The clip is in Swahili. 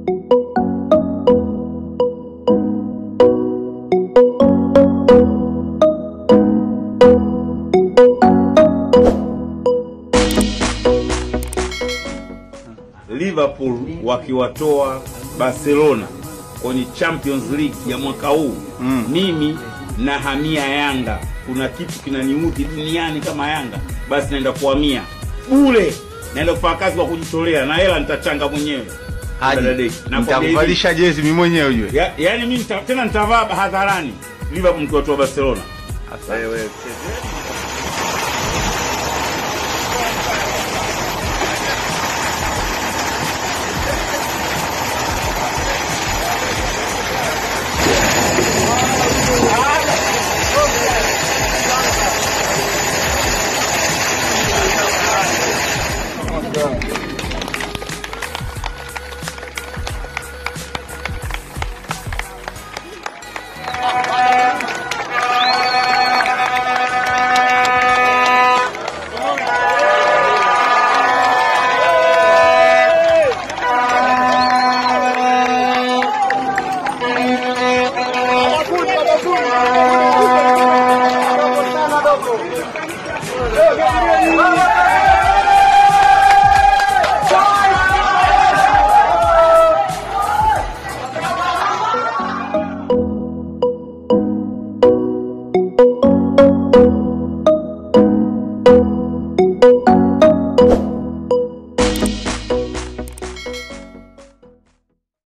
Liverpool wakiwatoa Barcelona kwenye Champions League ya mwaka huu Mm. mimi na hamia Yanga. Kuna kitu kinaniudhi duniani kama Yanga, basi naenda kuhamia bure, naenda kufanya kazi kwa kujitolea na hela nitachanga mwenyewe. Haji, Dada Deki, nakwambia hivi. nitakuvalisha jezi mimi mwenyewe ujue. Ya, yani mimi nita, tena nitavaa hadharani Liverpool mkiwatoa Barcelona. Wewe Vamos,